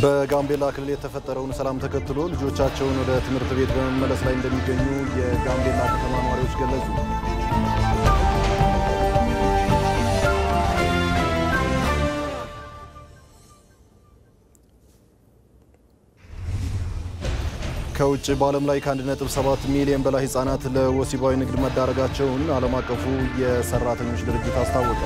በጋምቤላ ክልል የተፈጠረውን ሰላም ተከትሎ ልጆቻቸውን ወደ ትምህርት ቤት በመመለስ ላይ እንደሚገኙ የጋምቤላ ከተማ ነዋሪዎች ገለጹ። ከውጭ በዓለም ላይ ከ1.7 ሚሊዮን በላይ ህጻናት ለወሲባዊ ንግድ መዳረጋቸውን ዓለም አቀፉ የሰራተኞች ድርጅት አስታወቀ።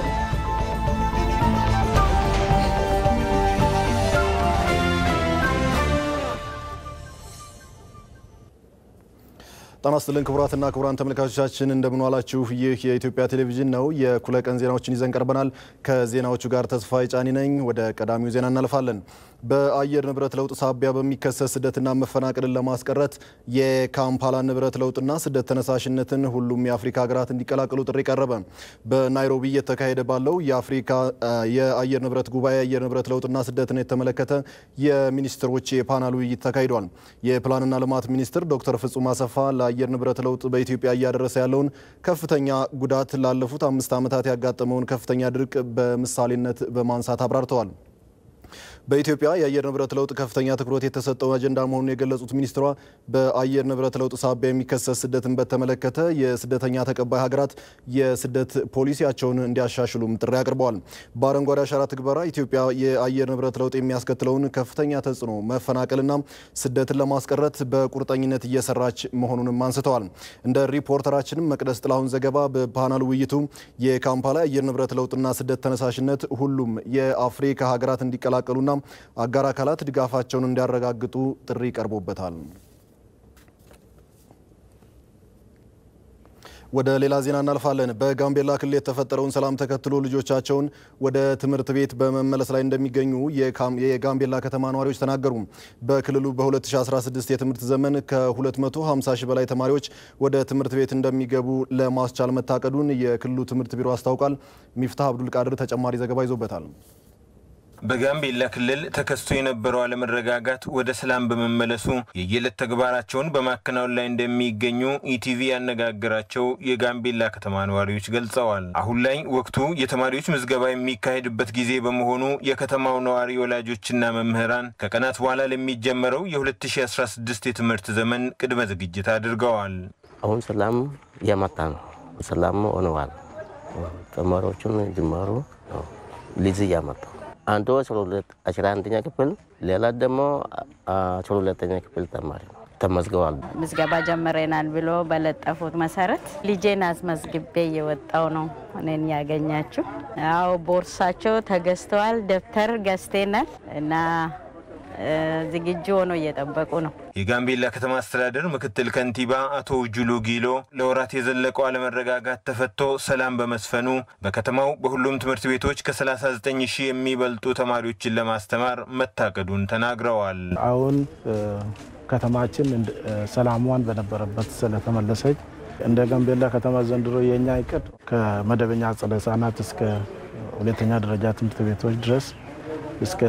ጤና ይስጥልን ክቡራትና ክቡራን ተመልካቾቻችን እንደምን ዋላችሁ። ይህ የኢትዮጵያ ቴሌቪዥን ነው። የእኩለ ቀን ዜናዎችን ይዘን ቀርበናል። ከዜናዎቹ ጋር ተስፋዬ ጫኒ ነኝ። ወደ ቀዳሚው ዜና እናልፋለን። በአየር ንብረት ለውጥ ሳቢያ በሚከሰት ስደትና መፈናቀልን ለማስቀረት የካምፓላ ንብረት ለውጥና ስደት ተነሳሽነትን ሁሉም የአፍሪካ ሀገራት እንዲቀላቀሉ ጥሪ ቀረበ። በናይሮቢ እየተካሄደ ባለው የአፍሪካ የአየር ንብረት ጉባኤ የአየር ንብረት ለውጥና ስደትን የተመለከተ የሚኒስትሮች የፓናል ውይይት ተካሂዷል። የፕላንና ልማት ሚኒስትር ዶክተር ፍጹም አሰፋ ለአየር ንብረት ለውጥ በኢትዮጵያ እያደረሰ ያለውን ከፍተኛ ጉዳት ላለፉት አምስት ዓመታት ያጋጠመውን ከፍተኛ ድርቅ በምሳሌነት በማንሳት አብራርተዋል። በኢትዮጵያ የአየር ንብረት ለውጥ ከፍተኛ ትኩረት የተሰጠው አጀንዳ መሆኑን የገለጹት ሚኒስትሯ በአየር ንብረት ለውጥ ሳቢያ የሚከሰት ስደትን በተመለከተ የስደተኛ ተቀባይ ሀገራት የስደት ፖሊሲያቸውን እንዲያሻሽሉም ጥሪ አቅርበዋል። በአረንጓዴ አሻራ ትግበራ ኢትዮጵያ የአየር ንብረት ለውጥ የሚያስከትለውን ከፍተኛ ተጽዕኖ፣ መፈናቀልና ስደትን ለማስቀረት በቁርጠኝነት እየሰራች መሆኑንም አንስተዋል። እንደ ሪፖርተራችንም መቅደስ ጥላሁን ዘገባ በፓናል ውይይቱ የካምፓላ የአየር ንብረት ለውጥና ስደት ተነሳሽነት ሁሉም የአፍሪካ ሀገራት እንዲቀላቀሉና አጋር አካላት ድጋፋቸውን እንዲያረጋግጡ ጥሪ ቀርቦበታል። ወደ ሌላ ዜና እናልፋለን። በጋምቤላ ክልል የተፈጠረውን ሰላም ተከትሎ ልጆቻቸውን ወደ ትምህርት ቤት በመመለስ ላይ እንደሚገኙ የጋምቤላ ከተማ ነዋሪዎች ተናገሩ። በክልሉ በ2016 የትምህርት ዘመን ከ250 ሺህ በላይ ተማሪዎች ወደ ትምህርት ቤት እንደሚገቡ ለማስቻል መታቀዱን የክልሉ ትምህርት ቢሮ አስታውቋል። ሚፍታህ አብዱል ቃድር ተጨማሪ ዘገባ ይዞበታል። በጋምቤላ ክልል ተከስቶ የነበረው አለመረጋጋት ወደ ሰላም በመመለሱ የየዕለት ተግባራቸውን በማከናወን ላይ እንደሚገኙ ኢቲቪ ያነጋገራቸው የጋምቤላ ከተማ ነዋሪዎች ገልጸዋል። አሁን ላይ ወቅቱ የተማሪዎች ምዝገባ የሚካሄድበት ጊዜ በመሆኑ የከተማው ነዋሪ ወላጆችና መምህራን ከቀናት በኋላ ለሚጀመረው የ2016 የትምህርት ዘመን ቅድመ ዝግጅት አድርገዋል። አሁን ሰላም እያመጣ ነው። ሰላም ሆነዋል። ተማሪዎቹን ጅማሩ ሊዝ እያመጣ አንዱ አስራ አንደኛ ክፍል ሌላ ደግሞ አስራ ሁለተኛ ክፍል ተማሪ ነው ተመዝግበዋል። ምዝገባ ጀምረናል ብሎ በለጠፉት መሰረት ልጄን አስመዝግቤ እየወጣው ነው። እኔን ያገኛችሁ ያው ቦርሳቸው ተገዝተዋል። ደብተር ገዝተናል እና ዝግጁ ሆኖ እየጠበቁ ነው። የጋምቤላ ከተማ አስተዳደር ምክትል ከንቲባ አቶ ጁሉ ጊሎ ለወራት የዘለቀው አለመረጋጋት ተፈቶ ሰላም በመስፈኑ በከተማው በሁሉም ትምህርት ቤቶች ከ39 ሺህ የሚበልጡ ተማሪዎችን ለማስተማር መታቀዱን ተናግረዋል። አሁን ከተማችን ሰላሟን በነበረበት ስለተመለሰች እንደ ጋምቤላ ከተማ ዘንድሮ የእኛ እቅድ ከመደበኛ አጸደ ሕጻናት እስከ ሁለተኛ ደረጃ ትምህርት ቤቶች ድረስ እስከ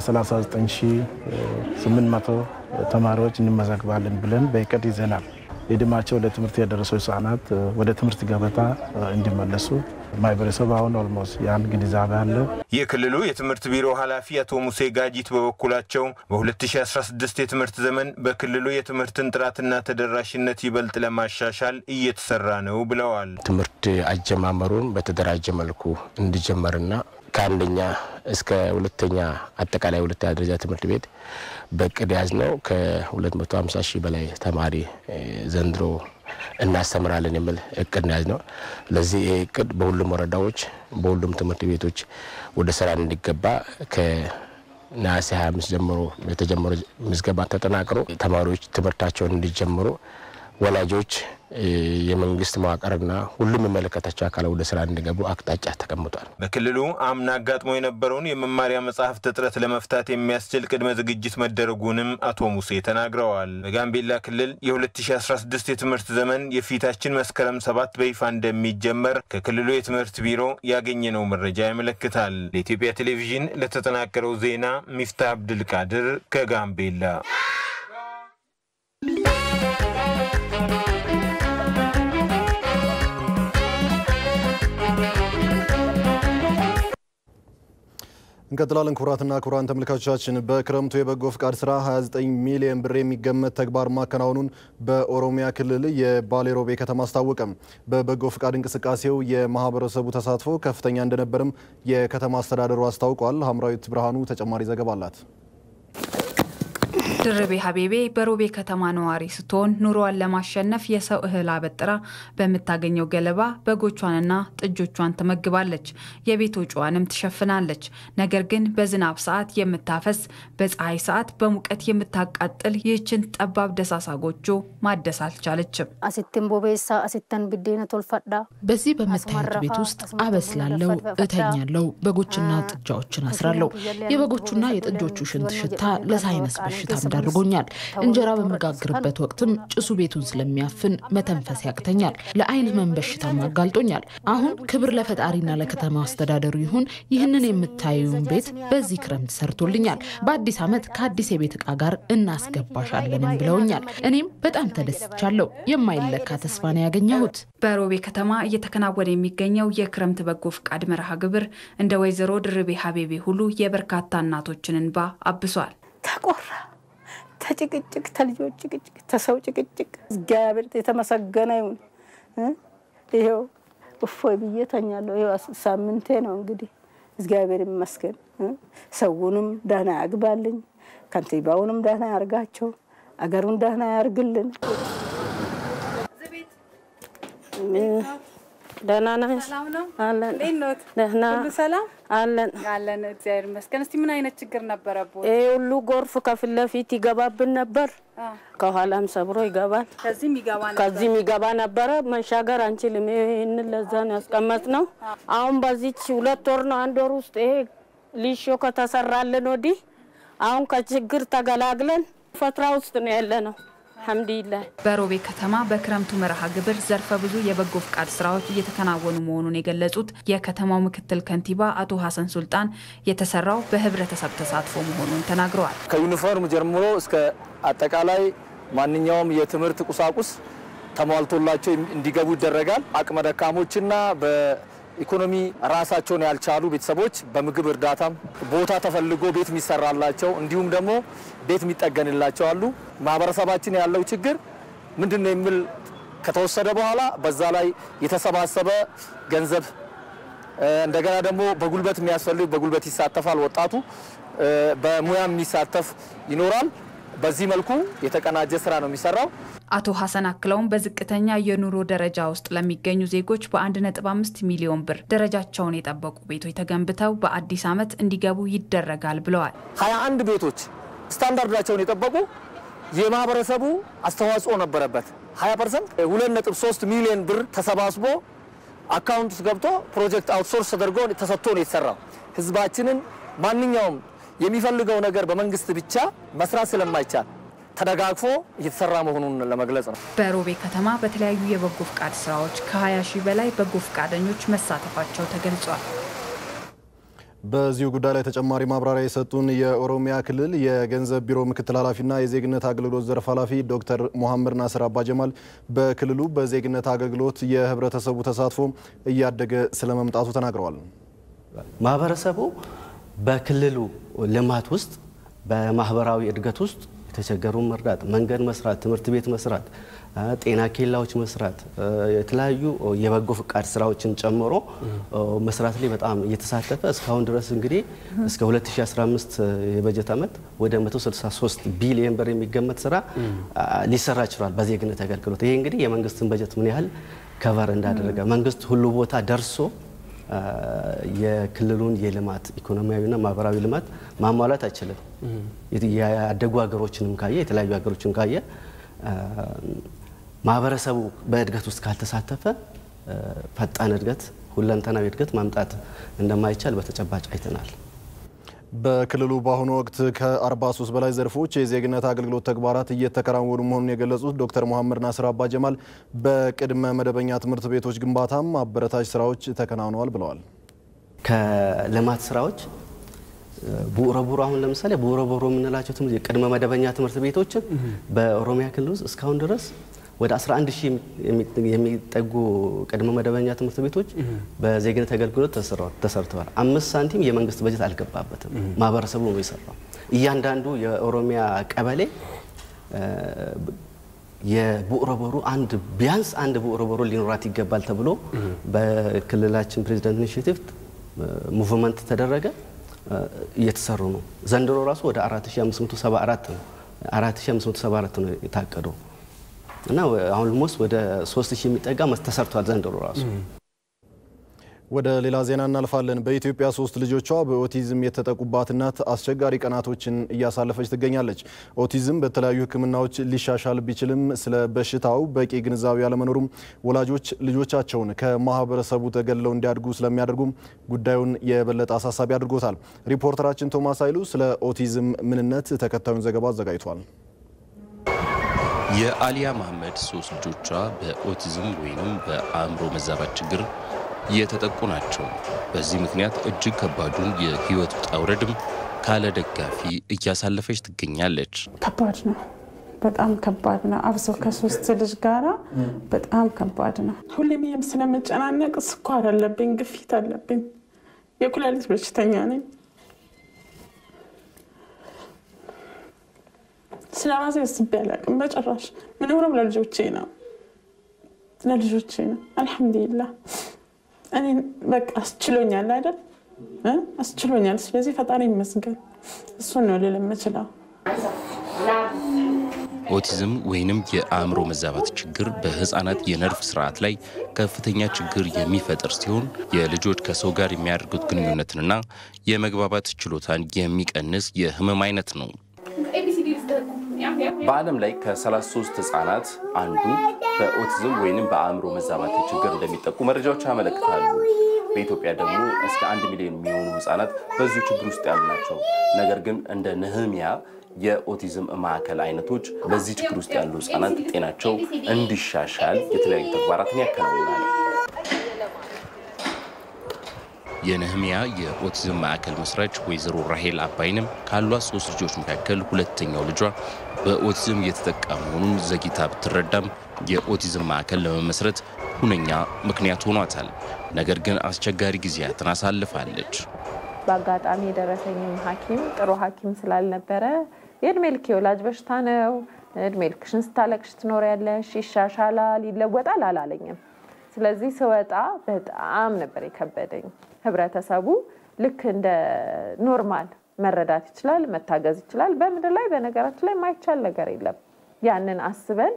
39800 ተማሪዎች እንመዘግባለን ብለን በእቅድ ይዘናል። እድሜያቸው ለትምህርት የደረሱ ህጻናት ወደ ትምህርት ገበታ እንዲመለሱ ማህበረሰብ አሁን ኦልሞስት ያን ግንዛቤ አለ። የክልሉ የትምህርት ቢሮ ኃላፊ አቶ ሙሴ ጋጂት በበኩላቸው በ2016 የትምህርት ዘመን በክልሉ የትምህርትን ጥራትና ተደራሽነት ይበልጥ ለማሻሻል እየተሰራ ነው ብለዋል። ትምህርት አጀማመሩን በተደራጀ መልኩ እንዲጀመርና ከአንደኛ እስከ ሁለተኛ አጠቃላይ ሁለተኛ ደረጃ ትምህርት ቤት በእቅድ ያዝ ነው ከ250 ሺህ በላይ ተማሪ ዘንድሮ እናስተምራለን የሚል እቅድ ያዝ ነው። ለዚህ ይህ እቅድ በሁሉም ወረዳዎች በሁሉም ትምህርት ቤቶች ወደ ስራ እንዲገባ ከነሐሴ 25 ጀምሮ የተጀመረ ምዝገባ ተጠናቅሮ ተማሪዎች ትምህርታቸውን እንዲጀምሩ ወላጆች፣ የመንግስት መዋቅርና ሁሉም የሚመለከታቸው አካላት ወደ ስራ እንዲገቡ አቅጣጫ ተቀምጧል። በክልሉ አምና አጋጥሞ የነበረውን የመማሪያ መጽሐፍት እጥረት ለመፍታት የሚያስችል ቅድመ ዝግጅት መደረጉንም አቶ ሙሴ ተናግረዋል። በጋምቤላ ክልል የ2016 የትምህርት ዘመን የፊታችን መስከረም ሰባት በይፋ እንደሚጀመር ከክልሉ የትምህርት ቢሮ ያገኘነው መረጃ ያመለክታል። ለኢትዮጵያ ቴሌቪዥን ለተጠናቀረው ዜና ሚፍታ አብድልቃድር ከጋምቤላ እንቀጥላለን። ክቡራትና ክቡራን ተመልካቾቻችን በክረምቱ የበጎ ፍቃድ ስራ 29 ሚሊዮን ብር የሚገመት ተግባር ማከናወኑን በኦሮሚያ ክልል የባሌ ሮቤ ከተማ አስታወቀም። በበጎ ፍቃድ እንቅስቃሴው የማህበረሰቡ ተሳትፎ ከፍተኛ እንደነበርም የከተማ አስተዳደሩ አስታውቋል። ሀምራዊት ብርሃኑ ተጨማሪ ዘገባ አላት። ድርቤ ሀቤቤ በሮቤ ከተማ ነዋሪ ስትሆን ኑሮዋን ለማሸነፍ የሰው እህል አበጥራ በምታገኘው ገለባ በጎቿንና ጥጆቿን ትመግባለች። የቤት ወጪዋንም ትሸፍናለች። ነገር ግን በዝናብ ሰዓት የምታፈስ በፀሐይ ሰዓት በሙቀት የምታቃጥል ይህችን ጠባብ ደሳሳ ጎጆ ማደስ አልቻለችም። አሲትን ቦቤሳ አሲተን ብዴነ ቶልፈዳ በዚህ በምታዩት ቤት ውስጥ አበስላለው፣ እተኛለው፣ በጎችና ጥጃዎችን አስራለሁ። የበጎቹና የጥጆቹ ሽንት ሽታ ለሳይነስ በሽታ አድርጎኛል። እንጀራ በመጋግርበት ወቅትም ጭሱ ቤቱን ስለሚያፍን መተንፈስ ያቅተኛል። ለአይን ህመም በሽታም አጋልጦኛል። አሁን ክብር ለፈጣሪና ለከተማ አስተዳደሩ ይሁን ይህንን የምታዩን ቤት በዚህ ክረምት ሰርቶልኛል። በአዲስ ዓመት ከአዲስ የቤት ዕቃ ጋር እናስገባሻለንም ብለውኛል። እኔም በጣም ተደስቻለሁ። የማይለካ ተስፋ ነው ያገኘሁት። በሮቤ ከተማ እየተከናወነ የሚገኘው የክረምት በጎ ፍቃድ መርሃ ግብር እንደ ወይዘሮ ድርቤ ሀቤቤ ሁሉ የበርካታ እናቶችን እንባ አብሷል። ተቆራ ተጭቅጭቅ ተልጆች ጭቅጭቅ ተሰው ጭቅጭቅ እግዚአብሔር የተመሰገነ ይሁን። ይኸው እፎይ ብዬ ተኛለሁ። ይኸው ሳምንቴ ነው እንግዲህ እግዚአብሔር ይመስገን። ሰውንም ደህና ያግባልኝ፣ ከንቲባውንም ደህና ያርጋቸው፣ አገሩን ደህና ያርግልን። ደህና ነሽ? አለን። ደህና ሰላም አለን አለን። እግዚአብሔር ይመስገን። እስቲ ምን አይነት ችግር ነበረብዎት? ይሄ ሁሉ ጎርፍ ከፊት ለፊት ይገባብን ነበር፣ ከኋላም ሰብሮ ይገባል። ከዚህም ይገባ ነበር። ከዚህም ይገባ ነበረ። መሻገር አንችልም። ይህንን ለዛ ነው ያስቀመጥ ነው። አሁን በዚች ሁለት ወር ነው አንድ ወር ውስጥ ይሄ ሊሾ ከተሰራልን ወዲህ አሁን ከችግር ተገላግለን ፈትራ ውስጥ ነው ያለ ነው። አልሐምዱሊላህ በሮቤ ከተማ በክረምቱ መርሃ ግብር ዘርፈ ብዙ የበጎ ፍቃድ ስራዎች እየተከናወኑ መሆኑን የገለጹት የከተማው ምክትል ከንቲባ አቶ ሀሰን ሱልጣን የተሰራው በህብረተሰብ ተሳትፎ መሆኑን ተናግረዋል። ከዩኒፎርም ጀምሮ እስከ አጠቃላይ ማንኛውም የትምህርት ቁሳቁስ ተሟልቶላቸው እንዲገቡ ይደረጋል። አቅመ ደካሞችና በኢኮኖሚ ራሳቸውን ያልቻሉ ቤተሰቦች በምግብ እርዳታም ቦታ ተፈልጎ ቤት የሚሰራላቸው እንዲሁም ደግሞ ቤት የሚጠገንላቸው አሉ። ማህበረሰባችን ያለው ችግር ምንድን ነው የሚል ከተወሰደ በኋላ በዛ ላይ የተሰባሰበ ገንዘብ እንደገና ደግሞ በጉልበት የሚያስፈልግ በጉልበት ይሳተፋል። ወጣቱ በሙያ የሚሳተፍ ይኖራል። በዚህ መልኩ የተቀናጀ ስራ ነው የሚሰራው። አቶ ሀሰን አክለውም በዝቅተኛ የኑሮ ደረጃ ውስጥ ለሚገኙ ዜጎች በ1.5 ሚሊዮን ብር ደረጃቸውን የጠበቁ ቤቶች ተገንብተው በአዲስ ዓመት እንዲገቡ ይደረጋል ብለዋል። 21 ቤቶች ስታንዳርዳቸውን የጠበቁ የማህበረሰቡ አስተዋጽኦ ነበረበት። 20 ፐርሰንት 2.3 ሚሊዮን ብር ተሰባስቦ አካውንት ውስጥ ገብቶ ፕሮጀክት አውትሶርስ ተደርጎ ተሰጥቶ ነው የተሰራው። ህዝባችንን ማንኛውም የሚፈልገው ነገር በመንግስት ብቻ መስራት ስለማይቻል ተደጋግፎ እየተሰራ መሆኑን ለመግለጽ ነው። በሮቤ ከተማ በተለያዩ የበጎ ፍቃድ ስራዎች ከ20 ሺህ በላይ በጎ ፍቃደኞች መሳተፋቸው ተገልጿል። በዚሁ ጉዳይ ላይ ተጨማሪ ማብራሪያ የሰጡን የኦሮሚያ ክልል የገንዘብ ቢሮ ምክትል ኃላፊና የዜግነት አገልግሎት ዘርፍ ኃላፊ ዶክተር ሙሐመድ ናስር አባጀማል በክልሉ በዜግነት አገልግሎት የህብረተሰቡ ተሳትፎ እያደገ ስለመምጣቱ ተናግረዋል። ማህበረሰቡ በክልሉ ልማት ውስጥ በማህበራዊ እድገት ውስጥ የተቸገሩ መርዳት፣ መንገድ መስራት፣ ትምህርት ቤት መስራት፣ ጤና ኬላዎች መስራት፣ የተለያዩ የበጎ ፍቃድ ስራዎችን ጨምሮ መስራት ላይ በጣም እየተሳተፈ እስካሁን ድረስ እንግዲህ እስከ 2015 የበጀት ዓመት ወደ 163 ቢሊዮን ብር የሚገመት ስራ ሊሰራ ችሏል በዜግነት አገልግሎት። ይሄ እንግዲህ የመንግስትን በጀት ምን ያህል ከቨር እንዳደረገ መንግስት ሁሉ ቦታ ደርሶ የክልሉን የልማት ኢኮኖሚያዊና ማህበራዊ ልማት ማሟላት አይችልም። ያደጉ ሀገሮችንም ካየ የተለያዩ ሀገሮችን ካየ ማህበረሰቡ በእድገት ውስጥ ካልተሳተፈ ፈጣን እድገት፣ ሁለንተናዊ እድገት ማምጣት እንደማይቻል በተጨባጭ አይተናል። በክልሉ በአሁኑ ወቅት ከ43 በላይ ዘርፎች የዜግነት አገልግሎት ተግባራት እየተከናወኑ መሆኑን የገለጹት ዶክተር ሙሐመድ ናስር አባ ጀማል በቅድመ መደበኛ ትምህርት ቤቶች ግንባታም አበረታች ስራዎች ተከናውነዋል ብለዋል። ከልማት ስራዎች ቡረቡሮ አሁን ለምሳሌ ቡረቡሮ የምንላቸው የቅድመ መደበኛ ትምህርት ቤቶችን በኦሮሚያ ክልል ውስጥ እስካሁን ድረስ ወደ 11 ሺህ የሚጠጉ ቅድመ መደበኛ ትምህርት ቤቶች በዜግነት አገልግሎት ተሰርተዋል። አምስት ሳንቲም የመንግስት በጀት አልገባበትም። ማህበረሰቡ ነው የሰራው። እያንዳንዱ የኦሮሚያ ቀበሌ የቡዕረቦሩ አንድ ቢያንስ አንድ ቡዕረቦሩ ሊኖራት ይገባል ተብሎ በክልላችን ፕሬዚደንት ኢኒሽቲቭ ሙቭመንት ተደረገ። እየተሰሩ ነው። ዘንድሮ ራሱ ወደ 4574 ነው 4574 ነው የታቀደው እና አሁን ሞስ ወደ 3000 የሚጠጋ ተሰርቷል ዘንድሮ ራሱ። ወደ ሌላ ዜና እናልፋለን። በኢትዮጵያ ሶስት ልጆቿ በኦቲዝም የተጠቁባት እናት አስቸጋሪ ቀናቶችን እያሳለፈች ትገኛለች። ኦቲዝም በተለያዩ ሕክምናዎች ሊሻሻል ቢችልም ስለ በሽታው በቂ ግንዛቤ አለመኖሩም ወላጆች ልጆቻቸውን ከማህበረሰቡ ተገለው እንዲያድጉ ስለሚያደርጉም ጉዳዩን የበለጠ አሳሳቢ አድርጎታል። ሪፖርተራችን ቶማስ ኃይሉ ስለ ኦቲዝም ምንነት ተከታዩን ዘገባ አዘጋጅቷል። የአሊያ መሐመድ ሶስት ልጆቿ በኦቲዝም ወይም በአእምሮ መዛባት ችግር የተጠቁ ናቸው። በዚህ ምክንያት እጅግ ከባዱን የህይወት ውጣ ውረድም ካለ ደጋፊ እያሳለፈች ትገኛለች። ከባድ ነው፣ በጣም ከባድ ነው። አብሶ ከሶስት ልጅ ጋራ በጣም ከባድ ነው። ሁሌም ይህም ስለመጨናነቅ ስኳር አለብኝ፣ ግፊት አለብኝ፣ የኩላሊት በሽተኛ ነኝ። ስለ ራሴ አስቤ አላውቅም በጭራሽ። ምኖረው ለልጆቼ ነው ለልጆቼ ነው። አልሐምዱሊላህ እኔ በቃ አስችሎኛል አይደል አስችሎኛል። ስለዚህ ፈጣሪ ይመስገን። እሱን ነው ልል የምችለው። ኦቲዝም ወይንም የአእምሮ መዛባት ችግር በህፃናት የነርቭ ስርዓት ላይ ከፍተኛ ችግር የሚፈጥር ሲሆን የልጆች ከሰው ጋር የሚያደርጉት ግንኙነትንና የመግባባት ችሎታን የሚቀንስ የህመም አይነት ነው። በዓለም ላይ ከ33 ህጻናት አንዱ በኦቲዝም ወይንም በአእምሮ መዛባት ችግር እንደሚጠቁ መረጃዎች ያመለክታሉ። በኢትዮጵያ ደግሞ እስከ አንድ ሚሊዮን የሚሆኑ ህጻናት በዚሁ ችግር ውስጥ ያሉ ናቸው። ነገር ግን እንደ ነህሚያ የኦቲዝም ማዕከል አይነቶች በዚህ ችግር ውስጥ ያሉ ህጻናት ጤናቸው እንዲሻሻል የተለያዩ ተግባራትን ያከናውናል። የነህሚያ የኦቲዝም ማዕከል መስራች ወይዘሮ ራሄል አባይንም ካሏት ሶስት ልጆች መካከል ሁለተኛው ልጇ በኦቲዝም እየተጠቃ መሆኑን ዘግይታ ብትረዳም የኦቲዝም ማዕከል ለመመስረት ሁነኛ ምክንያት ሆኗታል። ነገር ግን አስቸጋሪ ጊዜያትን አሳልፋለች። በአጋጣሚ የደረሰኝም ሐኪም ጥሩ ሐኪም ስላልነበረ የእድሜ ልክ የወላጅ በሽታ ነው፣ እድሜ ልክሽን ስታለቅሽ ትኖሪያለሽ፣ ይሻሻላል፣ ይለወጣል አላለኝም። ስለዚህ ስወጣ በጣም ነበር የከበደኝ። ህብረተሰቡ ልክ እንደ ኖርማል መረዳት ይችላል፣ መታገዝ ይችላል። በምድር ላይ በነገራችን ላይ የማይቻል ነገር የለም። ያንን አስበን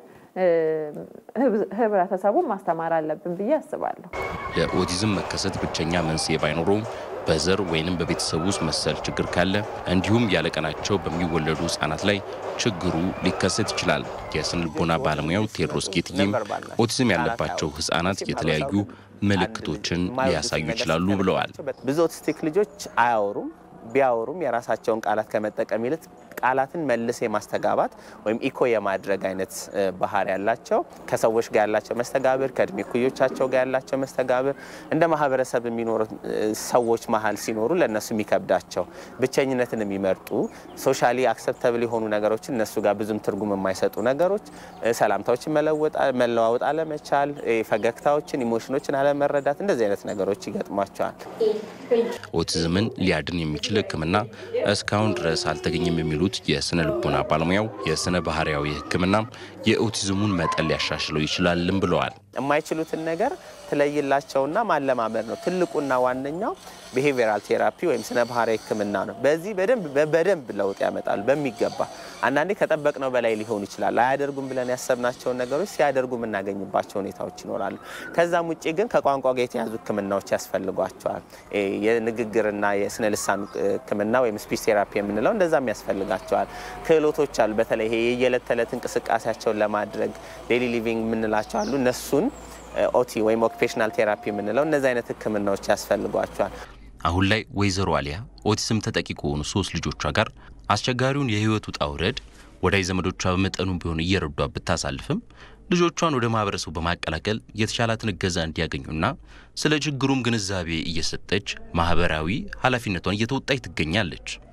ህብረተሰቡን ማስተማር አለብን ብዬ አስባለሁ። ለኦቲዝም መከሰት ብቸኛ መንስኤ ባይኖረውም በዘር ወይንም በቤተሰብ ውስጥ መሰል ችግር ካለ እንዲሁም ያለቀናቸው በሚወለዱ ህጻናት ላይ ችግሩ ሊከሰት ይችላል። የስነልቦና ባለሙያው ቴዎድሮስ ጌትዬም ኦቲዝም ያለባቸው ህጻናት የተለያዩ ምልክቶችን ሊያሳዩ ይችላሉ ብለዋል። ብዙ ኦቲስቲክ ልጆች አያወሩም። ቢያወሩም የራሳቸውን ቃላት ከመጠቀም ይልቅ ቃላትን መልስ የማስተጋባት ወይም ኢኮ የማድረግ አይነት ባህሪ ያላቸው ከሰዎች ጋር ያላቸው መስተጋብር ከእድሜ ኩዮቻቸው ጋር ያላቸው መስተጋብር እንደ ማህበረሰብ የሚኖሩ ሰዎች መሀል ሲኖሩ ለእነሱ የሚከብዳቸው ብቸኝነትን የሚመርጡ ሶሻሊ አክሰፕተብል የሆኑ ነገሮችን እነሱ ጋር ብዙም ትርጉም የማይሰጡ ነገሮች፣ ሰላምታዎችን መለዋወጥ አለመቻል፣ ፈገግታዎችን፣ ኢሞሽኖችን አለመረዳት እንደዚህ አይነት ነገሮች ይገጥሟቸዋል። ኦቲዝምን ሊያድን የሚችል ሕክምና እስካሁን ድረስ አልተገኘም የሚሉት የስነ ልቦና ባለሙያው የስነ ባህሪያዊ ሕክምና የኦቲዝሙን መጠን ሊያሻሽለው ይችላልም ብለዋል። የማይችሉትን ነገር ትለይላቸውና ማለማመድ ነው። ትልቁና ዋነኛው ቢሄቪራል ቴራፒ ወይም ስነ ባህሪያዊ ሕክምና ነው። በዚህ በደንብ በደንብ ለውጥ ያመጣሉ በሚገባ አንዳንዴ ከጠበቅነው በላይ ሊሆን ይችላል። አያደርጉም ብለን ያሰብናቸውን ነገሮች ሲያደርጉ የምናገኝባቸው ሁኔታዎች ይኖራሉ። ከዛም ውጭ ግን ከቋንቋ ጋር የተያዙ ህክምናዎች ያስፈልጓቸዋል። የንግግርና የስነ ልሳን ህክምና ወይም ስፒች ቴራፒ የምንለው እንደዛም ያስፈልጋቸዋል። ክህሎቶች አሉ። በተለይ ይሄ የየዕለት ተዕለት እንቅስቃሴያቸውን ለማድረግ ዴሊ ሊቪንግ የምንላቸው አሉ። እነሱን ኦቲ ወይም ኦኪፔሽናል ቴራፒ የምንለው እነዚህ አይነት ህክምናዎች ያስፈልጓቸዋል። አሁን ላይ ወይዘሮ አሊያ ኦቲዝም ተጠቂ ከሆኑ ሶስት ልጆቿ ጋር አስቸጋሪውን የህይወት ውጣ ውረድ ወዳጅ ዘመዶቿ በመጠኑ ቢሆን እየረዷ ብታሳልፍም ልጆቿን ወደ ማህበረሰቡ በማቀላቀል የተሻላትን እገዛ እንዲያገኙና ስለ ችግሩም ግንዛቤ እየሰጠች ማህበራዊ ኃላፊነቷን እየተወጣች ትገኛለች።